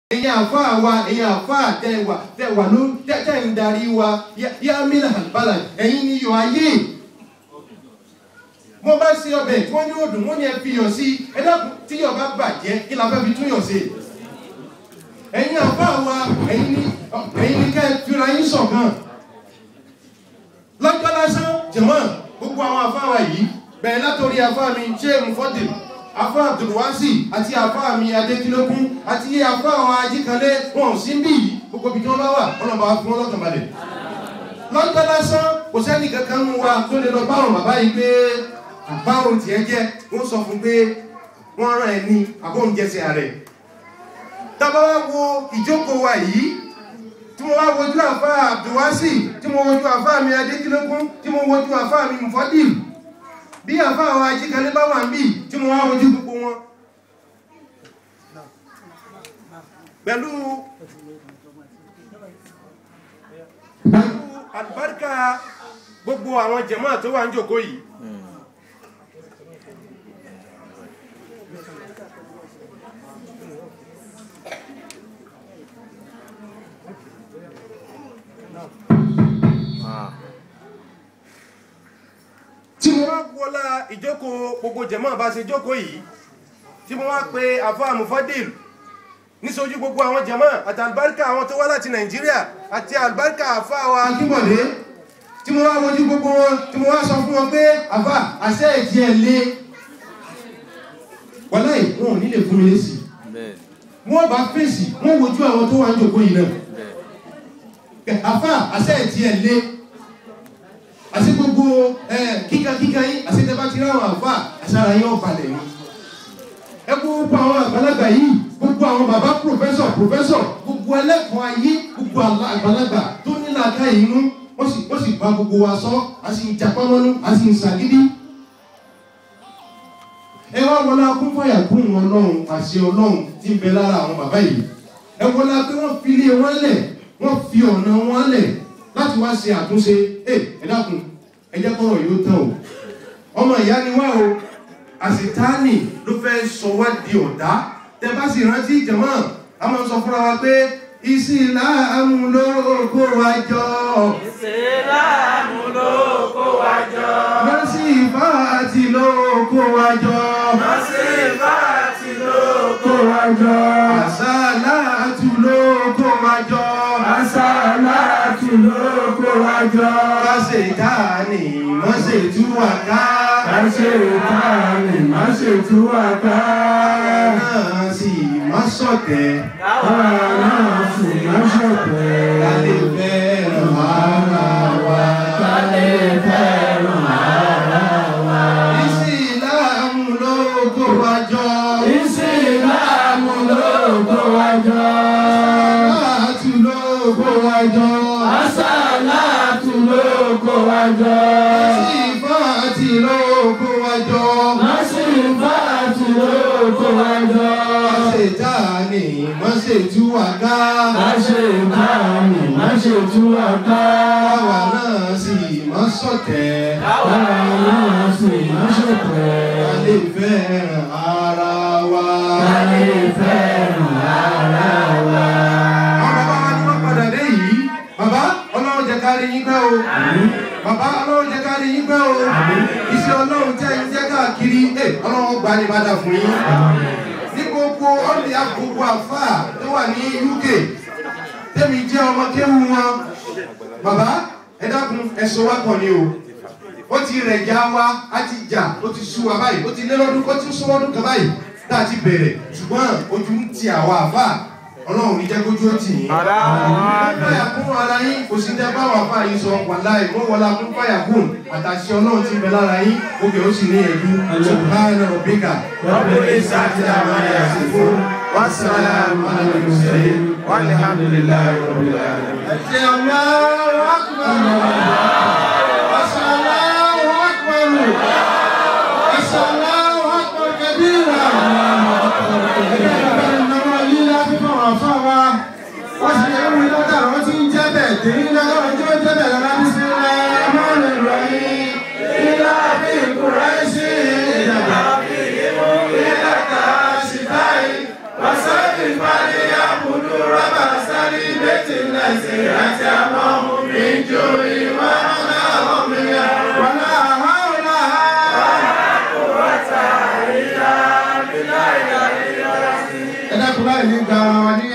ẹ̀yin àfáà wa ẹ̀yin àfáà tẹ́ wà tẹ́ wà ló tẹ́ tẹ́ ń darí wa yá mílà àlùbálà ẹ̀yin ni yọ ayé mo bá ṣe ọbẹ̀ tí wọ́n ní òdùn wọ́n ní ẹ fi yọ̀ sí ẹ dákun tí yọ̀ bá bàjẹ́ kí la fẹ́ fi tún yọ̀ sí ẹ̀yin àfáà wa ẹ̀yin ni ẹ̀yin ni ká ẹ fira yín ṣọ̀kan lọ́jọ́ lásán jẹ̀mọ́ gbogbo àwọn àfáà wa yìí bẹ̀rẹ̀ látòrí àfáà mi ṣé mufọ́dìl afá abdulwasi àti afá mi adékílógún àti afá àwọn ajíkanlé wọn ò sí bí yìí gbogbo ibi tí wọn bá wà ọlọmọ wa fún ọlọkàn balẹ̀ lọ́jọ́ lásán kò sẹ́ni kankan mú wa tó lè lọ báwọn bàbá yìí pé báwọn tiẹ̀ jẹ́ wọ́n sọ fún pé wọ́n rán ẹni àbóhùn jẹsẹ̀ rẹ̀ tábà wá wo ìjókòó wa yìí tí mo wá wojú afá abdulwasi tí mo wojú afá mi adékílógún tí mo wojú afá mi mufọ́dìl bí àfá àwọn ajíkalẹ̀ bá wà ń bí tí mo wá ojú gbogbo wọn pẹ̀lú pẹ̀lú àlùbáríkà gbogbo àwọn jẹ̀mọ́ tó wà ń jòkó yìí tí mo wá wọlá ìjókòó gbogbo jẹ̀mọ́ bá ṣe jókòó yìí tí mo wá pe àfá mufadil níṣojú gbogbo àwọn jẹ̀mọ́ àti àlùbáríkà àwọn tó wá láti nàìjíríà àti àlùbáríkà àfá wa akíbọ̀dé tí mo wá wojú gbogbo wọn tí mo wá sọ fún wọn pé àfá àṣẹ ìdí ẹ̀ lé wọlé wọn ò ní lè fún mi lésì wọn bá fèsì wọn wojú àwọn tó wà ń jókòó yìí náà àfá àṣẹ ìdí ẹ̀ lé àti gbogbo kíkà kíkà yín àti tẹ́bá ti ráwọn àfà àṣàrà yín ọ̀balẹ̀ ni ẹ gbogbo àwọn àgbàlagbà yìí gbogbo àwọn bàbá pòfẹ́sọ̀ pòfẹ́sọ̀ gbogbo ẹlẹ́kọ̀ọ́ ayé gbogbo àgbàlagbà tó nílà ká inú wọ́n sì wọ́n sì bá gbogbo wa sọ a sì ń japamọ́nú a sì ń sàgídí ẹ wá wọlé akúnfàyà kún ọlọ́run àṣẹ ọlọ́run tí ń bẹ lára àwọn bàbá yìí ẹ wọlé pé wọ́n fi ilé wọn lẹ̀ wọ́n fi ọ̀nà wọn lẹ̀ láti wá ṣe àtúnṣe ẹ ẹ dákun ẹ jẹ́ kọ́rọ̀ yóò tán o ọmọ ìyá ni wá o àṣetáàní ló fẹ́ sọ wá di ọ̀dá tẹ bá sì rántí ìjọmọ́ a máa ń sọ fúnra wa pé ìsìláàmù ló kó wa jọ ìsìláàmù ló kó wa jọ mọ́sífà àti ló kó wa jọ mọ́sífà àti ló kó kó wa jọ àṣàlá àtú ló kó wa jọ àṣàlátù ló kó wa jọ àṣetáàní mọ́sẹ̀tú wà ká ká ṣe ìtàní má ṣe tú wa ká náà sì má sọ̀tẹ̀ káwa náà sì má ṣọ̀tẹ̀ ká lè fẹ́ràn ara wa. ká lè fẹ́ràn ara wa. Ìsìláàmù ló kó wa jọ. ìsìláàmù ló kó wa jọ Àtú ló kó wa jọ. àṣàlátù ló kó wa jọ. Sífàtì ló kó wa jọ. Màsífàtì ló kó wa jọ. Àṣetánì má ṣe tú wa ká. Máṣe ìbáraẹni, máṣe tú wa ká. Káwa náà sì má sọ̀tẹ̀. Káwa náà sì má Ká ṣọ̀tẹ̀. lè fẹ́ràn ara wa. Ká lè fẹ́ràn ara wa. Àwọn bàbá wa ni wọ́n padà dé yìí. Bàbá ọlọ́run jẹ́ ká rí yín pẹ́ o. Bàbá ọlọ́run jẹ́ ká rí yín pẹ́ o. Iṣẹ́ ọlọ́run tẹ́ ń jẹ́ káàkiri. Ẹ ọlọ́run gbà ní padà fún yín. Ní gbogbo ọ̀lẹ́ àgbogbo àfáà tó wà ní UK. Tẹ́mi jẹ́ ọmọ kéwu wọn. Bàbá ẹ dákun ẹ̀sọ́ wa kàn ní o. Ó ti rẹ̀ já wa, á ti jà, ó ti sú wa báyìí, ó ti lé lọ́dún, ó ti sún ọdún kan báyìí. Tá a ti bẹ̀rẹ̀ ṣùgbọ́n ojú ń ti àwa àfáà. Ọlọ́run ní jẹ́ kójú ó tì yín fàyà kún ara yín kò sí tẹ́ bá wà fà yín sọ wàláì mọ́ wọlá kún fàyà kún àtàṣe ọlọ́run ti bẹ lára yín òkè ó sì ní ẹ̀dú subhana rabbika Rabbil izzati amma yasifun. Wassalamu ala al-mursalin. Walhamdulillahi rabbil alamin. ẹ̀jẹ̀ Allahu akbar Allahu akbar Allahu akbar kabira ẹ̀jẹ̀ ìnáwó lílá fífọ̀ wà fún wa wọ́n sì yẹ wí lọ́dà wọ́n ti ń jẹ́ bẹ̀ tèmi lọ́dọ̀ ọjọ́ jẹ́ bẹ̀ lọ́dà bí sí ẹ̀ mọ́rin rẹ̀ Ilá bí Kùráìṣì, ìjọba bí ìmú ilẹ̀ ká ṣìtáì. Wàsáàbì pàdé àbùdó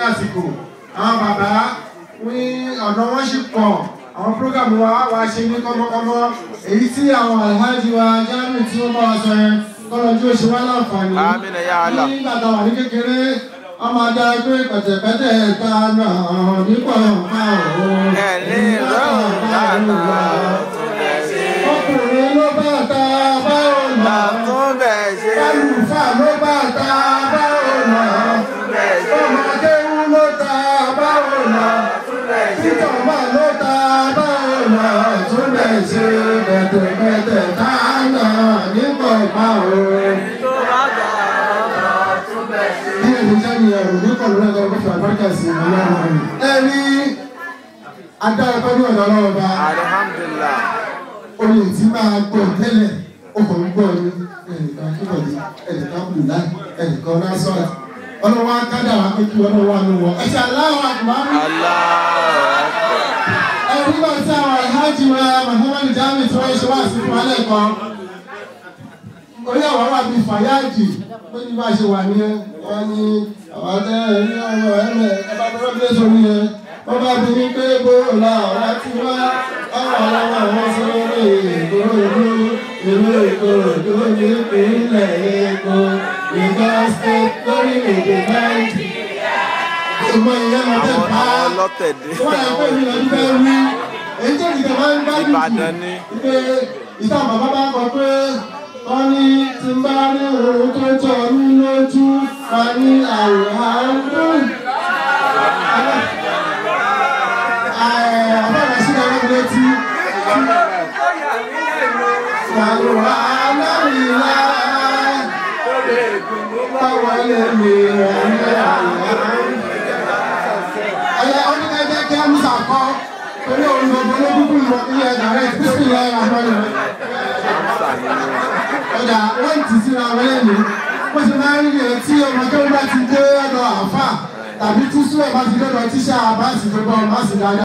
àsìkò àwọn bàbá ní ọ̀nà wọn sì pọ̀ àwọn prógámù wa wá ṣe ní kọ́mọ́kọ́mọ́ èyí tí àwọn alhaji wa jáàmù tí wọ́n bá wa sọ yẹn kọ́lọ́jú oṣù wa láǹfààní Àmín ya Allah. nígbà tá a wà ní kékeré wọ́n máa dá pé pẹ̀tẹ̀pẹ̀tẹ̀ ta náà nípò ọ̀pá òun Ẹni lọ́rùn bàtà tún bẹ̀ ṣe. ọkùnrin ló bá ta báwo nà Tún bẹ̀ ṣe. kálùfà ló bá ta báwo nà ọmọdé wú ló ta báwo nà títọ̀ bá ló ta báwo nà tún bẹ̀ ṣe pẹ̀tẹ̀pẹ̀tẹ̀ ta náà nípò ọ̀pá òun. Tó bá gbà tún bẹ̀ ṣe. ní ẹni jáde ẹrù ní kọlù náà lọ́wọ́ fún àbáríkà sí ọlọ́run rẹ̀. ẹ rí adára pẹ̀lú ọ̀dọ́ ọlọ́run bá Alhamdulillah. olè tí máa gbọ́ tẹ́lẹ̀ ọkọ̀ ń gbọ́ ní ẹnìkan kíkọ̀dé ẹnìkan bùlá ẹnìkan násọ̀rọ̀ ọlọ́wọ́ akádà wà pé kí ọlọ́wọ́ àánú wọ. ẹ̀sẹ̀ aláwọ̀ àkùnmáwí. Allahu Akbar. ẹ̀rí bá tí àwọn alhaji wa muhammadu jami tí wọ́n ṣe wá sí fún alẹ́ kan orí àwọn wà bíi fàyáàjì ó ní bá ṣe wà ní wọn ní àwọn ọdẹ ní ọmọ ẹmẹ ẹbá tó rọbí lẹsọ ní yẹn wọn bá bí ní pé bó la ọ̀rá tí wá ọ̀rọ̀ ọlọ́wọ́ àwọn sọ́wọ́ èkó ìlú ìlú èkó ìlú ní ìpínlẹ̀ èkó ìgbà state lórílẹ̀-èdè nàìjíríà. ìmọ̀ ìyẹn lọ tẹ̀ Àwọn pa àwọn ọlọ́tẹ̀dé. wọ́n yà pé mi lọ́dún fẹ́ wí èyí tó ìjọba máa ń gbádùn jù Ìbàdàn ni. pé ìta bàbá bá kọ pé wọ́n ní tí ń bá ní òun tó jọ mí lójú wa ní àwòrán dùn. àbára sí ẹ̀rọ létí. àwòrán aláìlá báwo lè mi rẹ̀ ní àwòrán ẹyẹ oníkẹjẹ kí ẹmúsà kọ torí òun gbogbo olókùnkùn lọ ilé ẹgbà rẹ tí sì lọ ẹwà fọlọ ọjà wọn ti síra wọn lẹ́nu bó ṣe máa ń rí rẹ tí ọmọ tó bá ti dé ọ̀dọ̀ àáfà tàbí tí sùwẹ̀ bá ti dọ́dọ̀ tíṣà àbáàsì tó bá ọmọ àsì dáadáa.